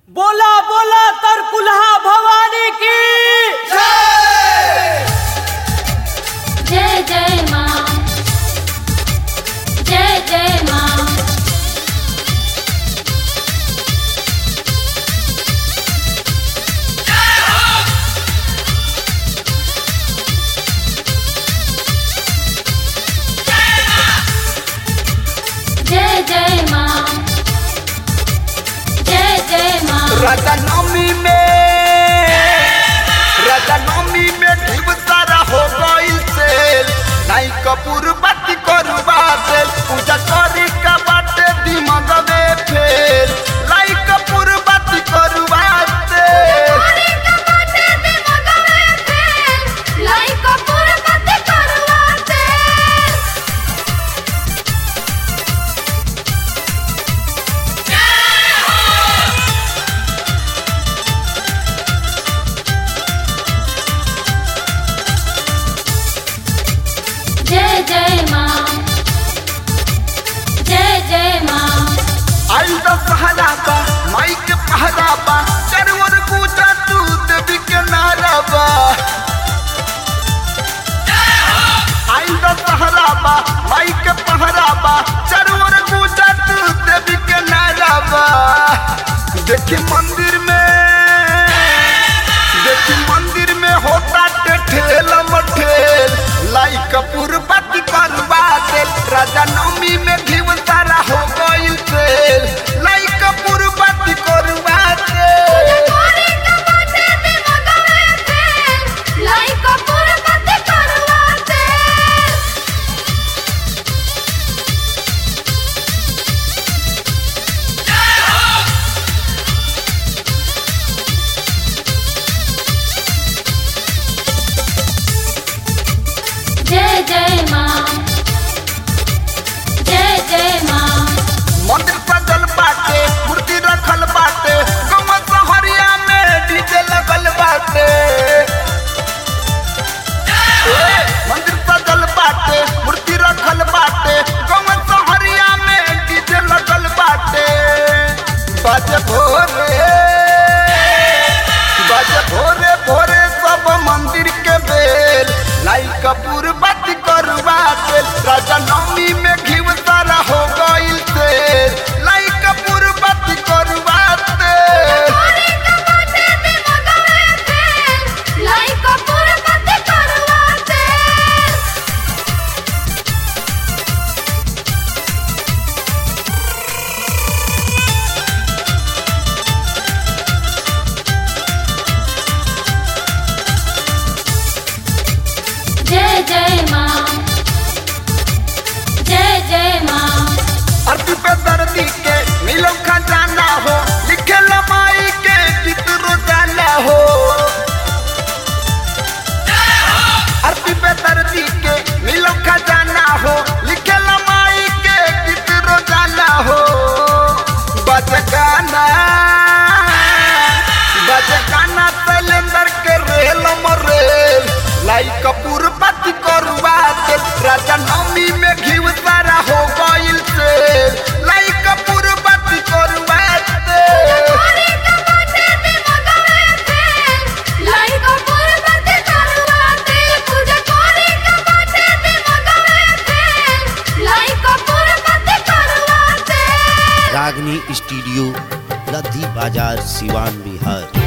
बोला बोला तर कुल्हा भवानी की जय जय माँ जय जय माँ जय जय माँ जय जय माँ रजनमी में रजनमी में ढीब सारा हो गइल सेल नाई कपूर बाती करवा देल पूजा करी का बाटे दिमाग में फेल लाई कपूर बाती करवा देल जय जय माँ जय जय माँ आई तो सहारा बा माई के पहरा बा चरवर पूजा तू देवी के नारा बा आई तो सहारा बा माई के पहरा बा चरवर पूजा तू देवी के नारा बा देखी मंदिर में देखी मंदिर में होता ठेल मठेल लाई कपूर बाती करवा देल राजा नवमी में घीव सारा हो गइल तेल लाई कपूर बाती करवा देल जय जय माँ जय जय माँ मंदिर सजल बाटे मूर्ति रखल बाटे गम सहरिया में डीजे लगल बाटे ए, मंदिर सजल बाटे मूर्ति रखल बाटे गम सहरिया में डीजे लगल बाटे बाजे भोरे बाजे भोरे भोरे सब मंदिर के बेल लाई कपूर बाती करवा देल राजा नवमी में घीव सारा हो गइल तेल लाई कपूर बाती करवा देल जय जय माँ जय जय माँ अरबी पे दर्दी के मिलो खजाना हो लिखे लमाई के गीत रोजाना हो अरबी पे दर्दी के मिलो खजाना हो लिखे लमाई के गीत रोजाना हो बज गाना बज गाना सिलेंडर के रेल मरेल लाई कपूर बाती करवा दे राजा नवमी में घीव सारा हो गइल से लाई कपूर बाती करवा दे रागनी स्टूडियो लद्दी बाजार सिवान बिहार